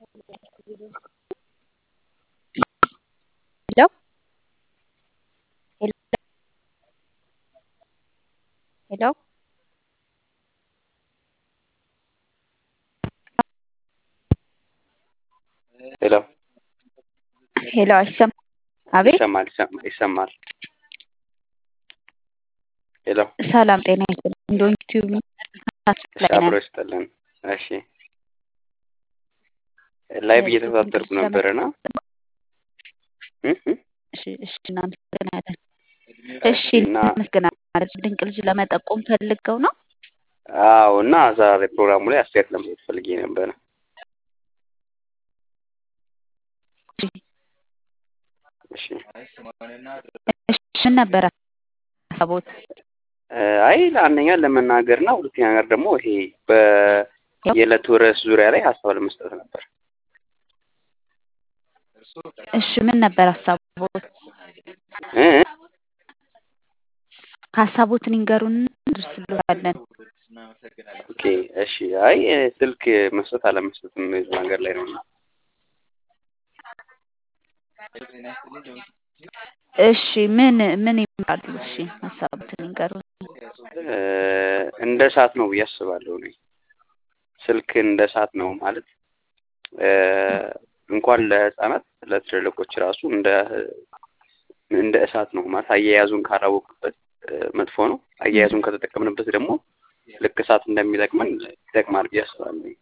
ሄሎ ሄሎ ሄሎ ሄሎ ሄሎ አይሰማም? አቤት ይሰማል ይሰማ- ይሰማል። ሄሎ ሰላም ጤና ይስጥልኝ። እንደውን ዩቲዩብ እሺ፣ አብሮ ይስጥልን። እሺ ላይቭ እየተከታተልኩ ነበረና እሺ እሺ እናመሰግናለን። እሺ እና እናመሰግናለን። ድንቅ ልጅ ለመጠቆም ፈልገው ነው። አዎ እና ዛሬ ፕሮግራሙ ላይ አስተያየት ለመስጠት ፈልጌ ነበረ። እሺ እሺ ምን ነበረ ሀሳቦት? አይ አንደኛ ለመናገር እና ሁለተኛ ነገር ደግሞ ይሄ በየዕለቱ ርዕስ ዙሪያ ላይ ሀሳብ ለመስጠት ነበር። እሺ ምን ነበር ሀሳቦት? እ? ሀሳቦትን ይንገሩን እንደርስልዎታለን። ኦኬ እሺ። አይ ስልክ መስጠት አለመስጠትም እዚህ ነገር ላይ ነው። እሺ ምን ምን ይመራሉ? እሺ ሀሳቦትን ይንገሩን። እ፣ እንደ እሳት ነው ብዬ አስባለሁ እኔ ስልክ እንደ እሳት ነው ማለት እ፣ እንኳን ለህፃናት ለትልልቆች ራሱ እንደ እንደ እሳት ነው ማለት አያያዙን ካላወቅበት እ፣ መጥፎ ነው። አያያዙን ከተጠቀምንበት ደግሞ ልክ እሳት እንደሚጠቅመን ይጠቅማል ብዬ አስባለሁ።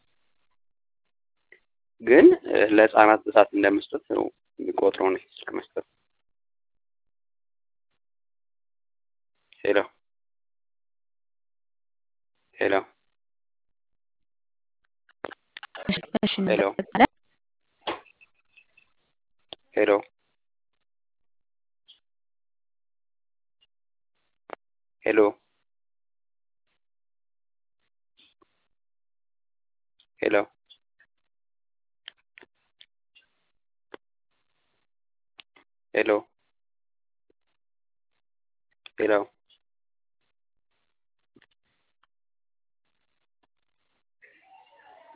ግን እ፣ ለህፃናት እሳት እንደመስጠት ነው የሚቆጥረው ነው ስልክ መስጠት። ሄሎ ሄሎ እሺ እሺ ሄሎ እናመሰግናለን። ሄሎ ሄሎ ሄሎ ሄሎ ሄሎ